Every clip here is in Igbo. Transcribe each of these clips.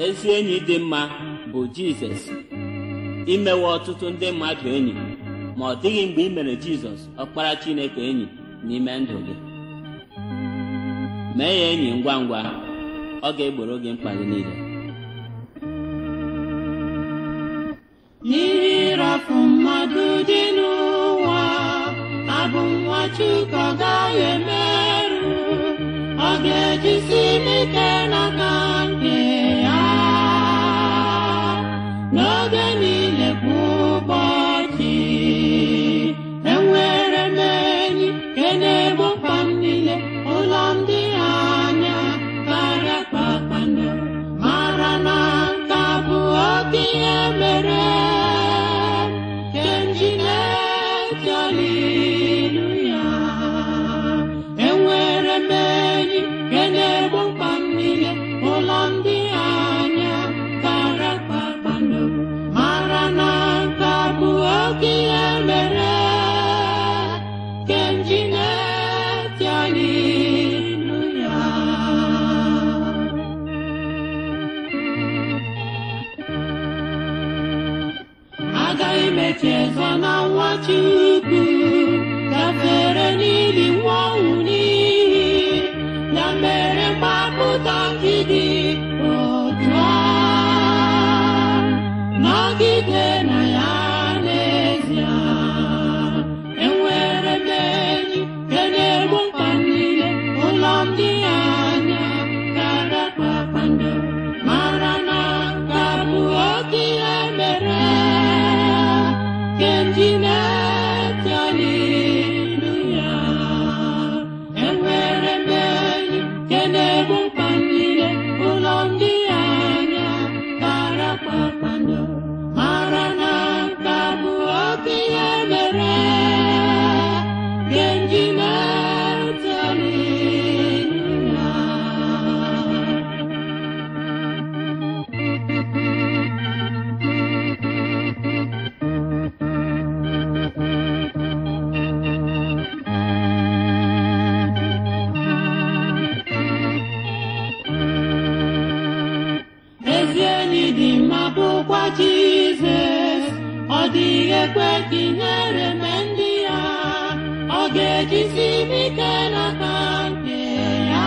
ezi enyi dị mma bụ jizọs imewe ọtụtụ ndị mmadụ enyi ma ọ dịghị mgbe ị mere jizọs ọkpara chineke enyi n'ime ndụ gị mee ya enyi ngwa ngwa ọ ga-egboro gị mkpa gị niile n'ihi ịrafu mmadụ dị n'ụwa abụ nwa Chukwu ọ gaghị emerụ ọ ga-ejisi m ike n'aka nke ya n'oge niile kwa ụbọchị enwere m enyi nke na-egbo mkpa m niile ụlọ m dị anya karịa kpakpando mara na nka bụ oke ihe mere nke m ji na-eti haleluya enwere m enyi nke na-egbo mkpa m niile ụlọ m dị anya karịa kpakpando mara na nka bụ oke ihe mere nke m ji na-eti haleluya agaghị m echezọ na nwa Chukwu gafere n'ili nwa ọnwụ n'ihi ya mere mgbapụta gị dị otu a nọgide na ya n'ezie enwere m enyi nke na-egbo mkpa m niile ụlọ m dị anya karịa kpakpando mara na nka bụ oke ihe mere nke m ji na-eti haleluya enwere m enyi nke na-egbo mkpa m niile ụlọ m dị anya karịa kpakpando mara na nka bụ oke ihe mere nke m ji na-eti haleluya ezi enyi dị mma bụkwa Jizọs ọ dịghị ekwe ka ihere mee ndị ya ọ ga-ejisi m ike n'aka nke ya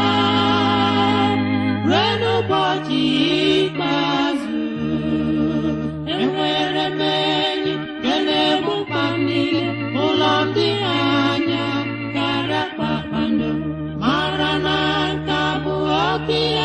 ruo n'ụbọchị ikpeazụ enwere m enyi nke na-egbu mkpa m niile ụlọ m dị anya karịa kpakpando mara na nka bụ oke ihe